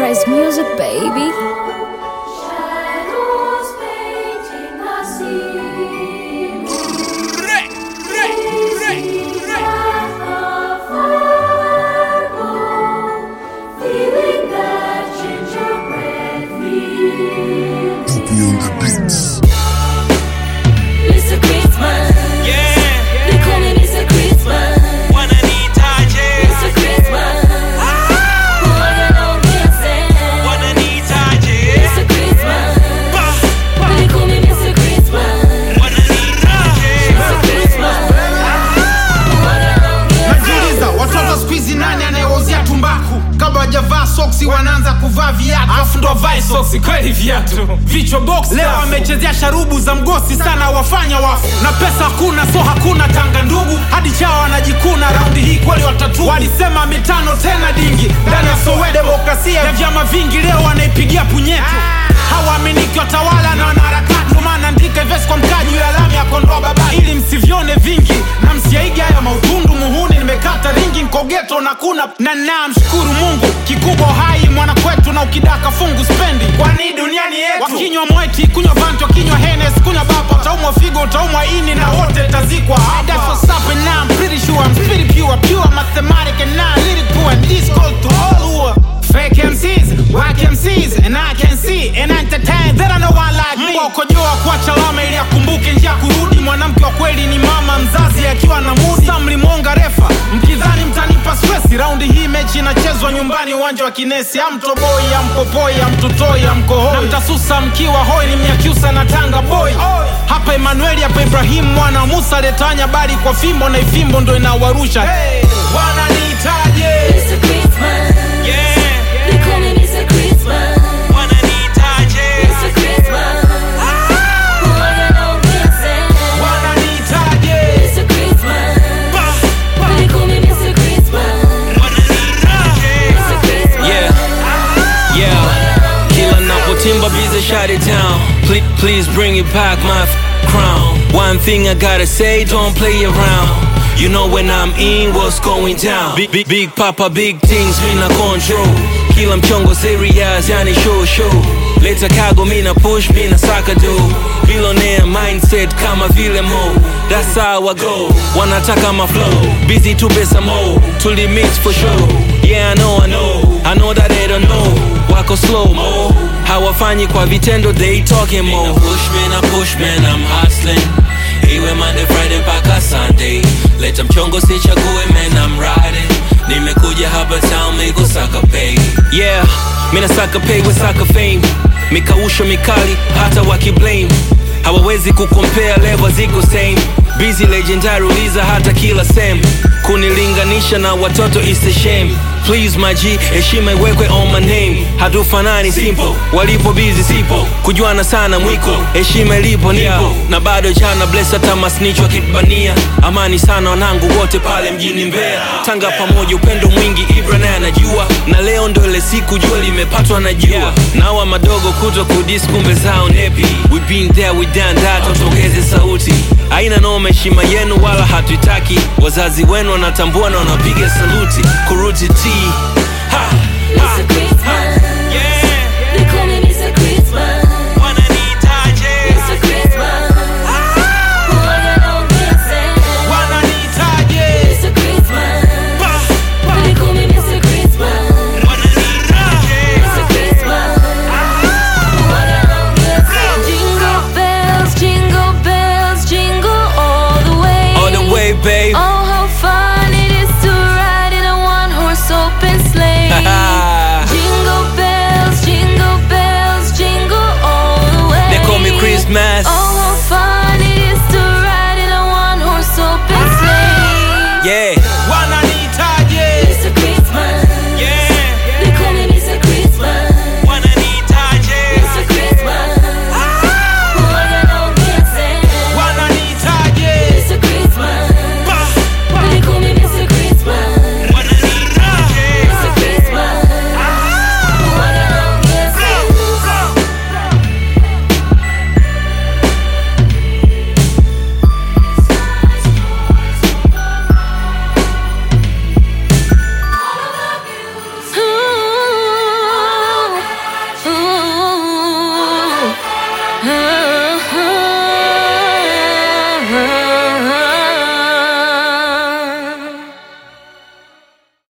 Sunrise Music, baby. Shadows painting the scene. Feeling that gingerbread feel. Mr. Christmas. They call me Mr. Christmas. Mr. Christmas. Wanna know dancing. Mr. Christmas. They call me Mr. Christmas. Mr. Christmas. Wanna know dancing. najiuliza watoto skuizi nani anayewauzia tumbaku kabla wajavaa soksi wanaanza kuvaa viatu afu ndo vae soksi kweli viatu vichwa box leo wamechezea sharubu za mgosi sana wafanya wafu na pesa hakuna so hakuna tanga ndugu hadi chao wanajikuna raundi hii kweli watatu walisema mitano tena dingi ndani ya sowe demokrasia ya vyama vingi leo wanaipigia punyeto hawaaminiki watawala na wanaharakati ndo maana andika ivesi kwa mkaji ya lami ya kondoa baba ili msivyone vingi na msiaige haya mautundu muhuni nimekata ringi nkogeto na kuna na namshukuru mungu kikubwa hai mwana kwetu na ukidaka fungu spendi kwani duniani yetu wakinywa mweti kunywa vanti wakinywa henes kunywa bapa utaumwa figo utaumwa ini na wote tazikwa Fake MCs, whack MCs, and I can see and entertain. There are no one like me. Ukojoa kuacha lama ili akumbuke njia kurudi. Mwanamke wa kweli ni mama mzazi akiwa na mudi. Sa mlimwonga refa mkidhani mtanipa stress. Raundi hii mechi inachezwa nyumbani, uwanja wa Kinesi. Amtoboi, ampopoi, amtutoi, amkohoi na mtasusa mkiwa hoi. Ni Mnyakyusa na Tanga boy. Hapa Emanueli, hapa Ibrahim mwana wa Musa letanya bali kwa fimbo na ifimbo ndo inawarusha. Hey, wananiitaje? Mr. Christmas. They call me Mr. Christmas. Mr. Christmas. Wanna know dancing. Wananiitaje? Mr. Christmas. They call me Mr. Christmas. Mr. Christmas. Yeah, yeah. Kila napotimba bize shut it down. Please, please bring it back my f- crown. One thing I gotta say, don't play around. You know when I'm in, what's going down? Big, big, big papa, big things, mina control. Kila mchongo serious, yani show show. Leta kago, mina push, mina saka do. Billionaire mindset kama vile mo. That's how I go. Wanataka my flow. Busy to pesa mo. Tuli mix for sure. Yeah, I know, I know. I know that they don't know. Wako slow mo. Hawafanyi kwa vitendo, they talking more. Push man, I push man, I'm hustling. Iwe Monday, Friday mpaka Sunday. Leta mchongo sichague man, I'm riding. Nimekuja hapa town, mi kusaka pay. Yeah, mina saka pay with saka fame. Mikausho mikali, hata wakiblame. Hawawezi kukompea level ziko same. Busy legendary uliza hata kila same. Kunilinganisha na watoto is a shame. Please my G, heshima iwekwe on my name. Hatufanani simple, walipo busy sipo. Kujuana sana mwiko, heshima ilipo nipo. Na bado jana bless hata masnitch wakitubania. Amani sana wanangu wote pale mjini Mbeya. Tanga pamoja upendo mwingi Ibra naye anajua. Na leo ndo ile siku jua limepatwa na jua. Nawa madogo kuto kudis kumbe zao nepi. We been there we done that, tutongeze sauti. Haina noma heshima yenu wala hatuitaki. Wazazi wenu wanatambua na wanapiga saluti. Kuruti T. Ha, ha. Mr. Christmas. They call me Mr. Christmas. Mr. Christmas. Wanna know dancing. Wananiitaje? Mr. Christmas. They call me Mr. Christmas. Mr. Christmas. Wanna know dancing. Jingle bells, jingle bells, jingle all the way. All the way, babe. Oh, how fun it is to ride in a one-horse open sleigh. jingle bells, jingle bells, jingle all the way. They call me Christmas. Oh, how fun it is to ride in a one-horse open sleigh. Yeah. Wananiitaje? Mr. Christmas. They call me Mr. Christmas. Mr. Christmas. Wanna know dancing. Wananiitaje? Mr. Christmas. They call me Mr. Christmas. Mr. Christmas. Wanna know dancing. Ah.